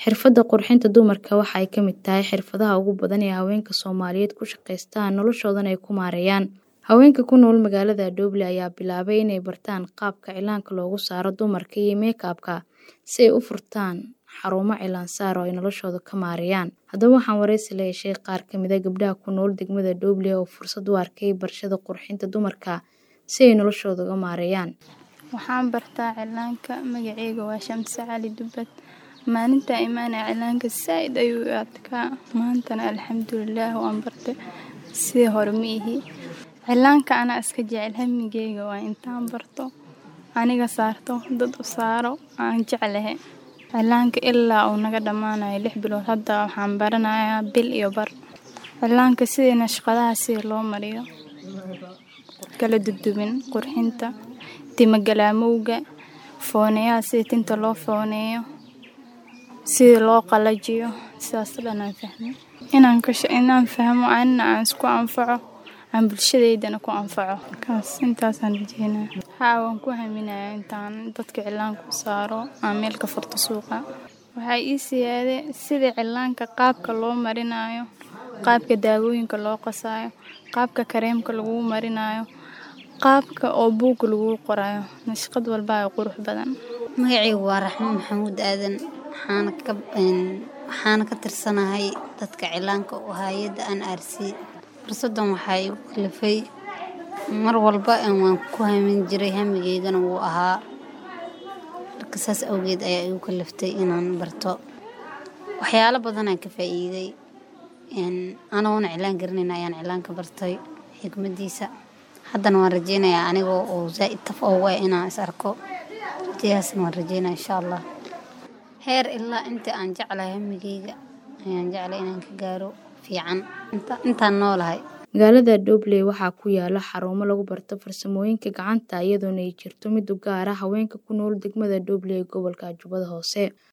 Xirfadda qurxinta dumarka waxa ay ka mid tahay xirfadaha ugu badan ee haweenka Soomaaliyeed ku shaqeystaan noloshoodana ay ku maareeyaan. Haweenka ku nool magaalada Doble ayaa bilaabay inay bartaan qaabka cilaanka loogu saaro dumarka iyo make-up-ka si ay u furtaan xarumo cilaan saar oo ay noloshooda ka maareeyaan. Haddaba waxaan wareysi la yeeshay qaar ka mid ah gabdhaha ku nool degmada Doble oo fursad u arkay barashada qurxinta dumarka si ay noloshooda uga maareeyaan. Waxaan bartaa cilaanka magacayga waa Shamsi Cali Dubbad. Maalinta imaanay cilaanka saaid ayuu u adkaa maantana alxamdulillaah waan bartay sidii hore ma ihi. Cilaanka anaa iska jecel hamigeyga waa intaan barto aniga saarto dad u saaro aan jeclahay. Cilaanka ilaa uu naga dhamaanayo lix bilood hadda waxaan baranayaa bil iyo bar. Cilaanka sidii nashqadaha sida loo mariyo kala dudubin qurxinta tima galaamowga fooneyaha sida tinta loo fooneeyo sida loo qalajiyo sidaas dhan aan fahmay. Inaan ka inaan fahmo anina aan isku anfaco aan bulshadeydana ku anfaco. Kaas intaasaan rajeynaa. Haa waan ku haminayaa intaan dadka cilaanka u saaro aan meel ka furto suuqa. Waxay ii siyaaday sida cilaanka qaabka loo marinayo, qaabka daawooyinka loo qasayo, qaabka kareemka lagu marinayo, qaabka oo buug lagu qorayo. Nashqad walba oo qurux badan. Magacaygu waa Raxmo Maxamuud Aadan. Waxaana ka waxaana ka tirsanahay dadka cilaanka u hay'adda NRC. Fursadan waxay igu kalifay mar walba waan ku hamin jiray hamigeygana wuu ahaa. Marka saas awgeed ayaa igu kaliftay inaan barto. Waxyaalo badan aan ka faa'iiday. Anagoona cilaan garanayna ayaan cilaanka bartay xikmadiisa. Haddana waan rajeynayaa anigoo oo zaaid taf ugu ah inaan is arko. Rajayaasna waan rajeynaa insha Allah. Heer ilaa inta aan jeclahay hamigeyga ayaan jeclay inaan ka gaaro fiican intaan noolahay. Magaalada Doble waxaa ku yaala xarumo lagu barto farsamooyinka gacanta iyadoona ay jirto mid u gaar ah haweenka ku nool degmada Doble ee gobolka Jubbada Hoose.